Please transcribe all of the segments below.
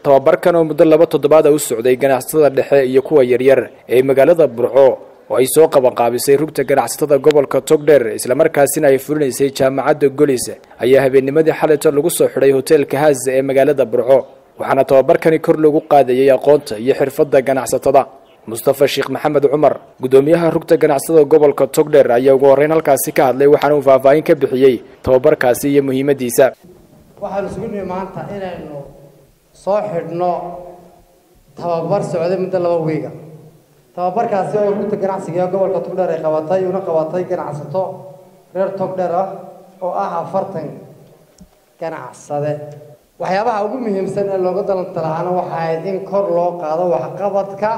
tababarkan oo muddo laba toddobaada u socday ganacsatada dhexe iyo kuwa yaryar ee magaalada burco oo ay soo qabanqaabisay rugta ganacsatada gobolka togdheer islamarkaasina ay fulinaysay jaamacadda golis ayaa habeennimadii xalito lagu soo xidhay hoteelka haasa ee magaalada burco waxaana tababarkani kor loogu qaadayay aqoonta iyo xirfadda ganacsatada mustafa sheekh maxamed cumar guddoomiyaha rugta ganacsatada gobolka togdheer ayaa ugu horreyn halkaasi ka hadlay waxaana uu faahfaahin ka bixiyey tababarkaasi iyo muhiimaddiisa waxaanu isugu nimi maanta inaynu soo xidhno tababar socday muddo laba wiiga tababarkaasi oo rugta ganacsiga ee gobolka togdheer ay qabatay una qabatay ganacsato reer togdheer ah oo ah afartan ganacsade waxyaabaha ugu muhiimsan ee looga dalantalahaana waxa ahayd in kor loo qaado waxqabadka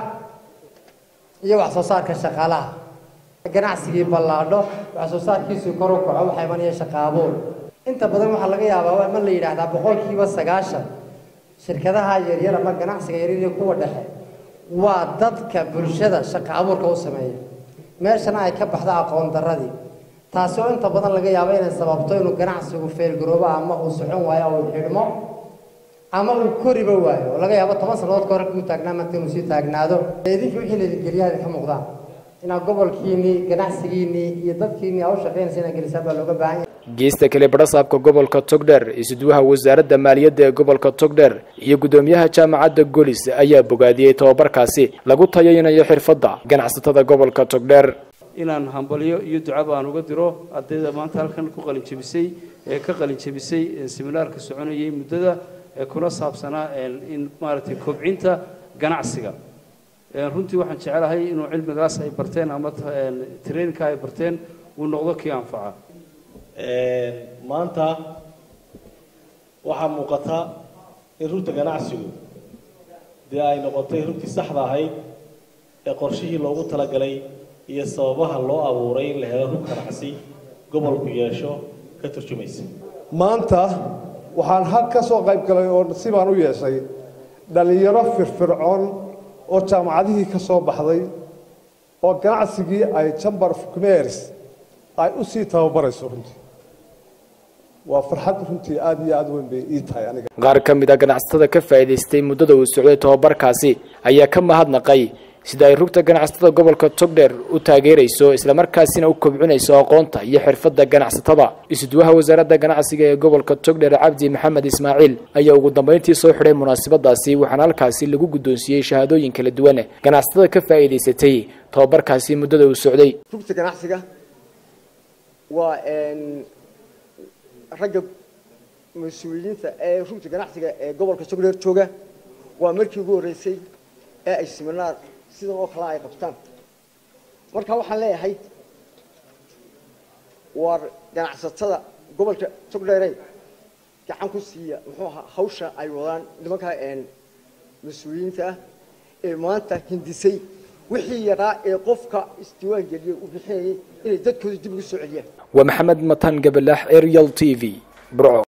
iyo wax soo saarka shaqaalaha ganacsigii ballaadho wax soo saarkiisii kor u kaco waxaa imanaya shaqaabuur inta badan waxaa laga yaabaa ma la yidhaahdaa boqolkiiba sagaashan shirkadaha yaryar ama ganacsiga yaryar iyo kuwa dhexe waa dadka bulshada shaqa abuurka u sameeya meeshana ay ka baxdo aqoon darradii taasi oo inta badan laga yaabo inay sababto inuu ganacsigu feelgaroobo ama uu socon waayo oo uu xidhmo ama uu koriba waayo oo laga yaabo toban sannadood ka hore kuu taagnaa maanta inuu sii taagnaado idinka wixii laydingeliyaha ka muuqdaan inaad gobolkiinii ganacsigiinii iyo dadkiinii aa u shaqaynaysa inaad gelisaan baa looga baahan yahay geesta kale badhasaabka gobolka togdheer isuduwaha wasaaradda maaliyadda ee gobolka togdheer iyo guddoomiyaha jaamacadda golis ayaa bogaadiyey tababarkaasi lagu tayaynayo xirfadda ganacsatada gobolka togdheer inaan hambalyo iyo ducaba aan uga diro ardayda maanta halkan ku qalinjabisay ee ka qalinjabisay seminaarka soconayay muddada ee kuna saabsanaa in maaragtay kobcinta ganacsiga runtii waxaan jecelahay inuu cilmigaas ay barteen ama traininka ay barteen uu noqdo kii anfaca maanta waxaa muuqata in rugta ganacsigu dee ay noqotay rugtii saxda ahayd ee qorshihii loogu talagalay iyo sababaha loo abuuray in la helo rug ganacsi gobolku yeesho ka turjumaysa maanta waxaan hal ka soo qayb galay oo sibaan u yeeshay dhallinyaro firfircoon oo jaamacadihii ka soo baxday oo ganacsigii ay chamber of commerce ay u sii tababarayso runtii waa farxad runtii aada iyo aada weyn bay ii tahay aniga qaar ka mid a ganacsatada ka faa'iidaystay muddada uu socday tababarkaasi ayaa ka mahadnaqay sida ay rugta ganacsatada gobolka togdheer u taageerayso islamarkaasina u kobcinayso aqoonta iyo xirfadda ganacsatada isuduwaha wasaaradda ganacsiga ee gobolka togdheer cabdi maxamed ismaaciil ayaa ugu dambeyntii soo xidhay munaasabadaasi waxaana halkaasi lagu guddoonsiiyey shahaadooyin kala duwan ganacsatada ka faa'iidaysatay tababarkaasi muddada uu socday rugta ganacsiga waa ragga mas-uuliyiinta ee rugta ganacsiga ee gobolka togdheer jooga waa markii ugu horreysay ee ay siminaar sidan oo kale ay qabtaan marka waxaan leeyahay war ganacsatada gobolka togdheere gacan ku siiya muxuu ahaa hawsha ay wadaan nimanka mas-uuliyiinta ah ee maanta hindisay wixii yaraa ee qofka isdiiwaan geliyay uu bixinayay inay dadkooda dib ugu soo celiyaan waa maxamed matan gabalax arial t v burco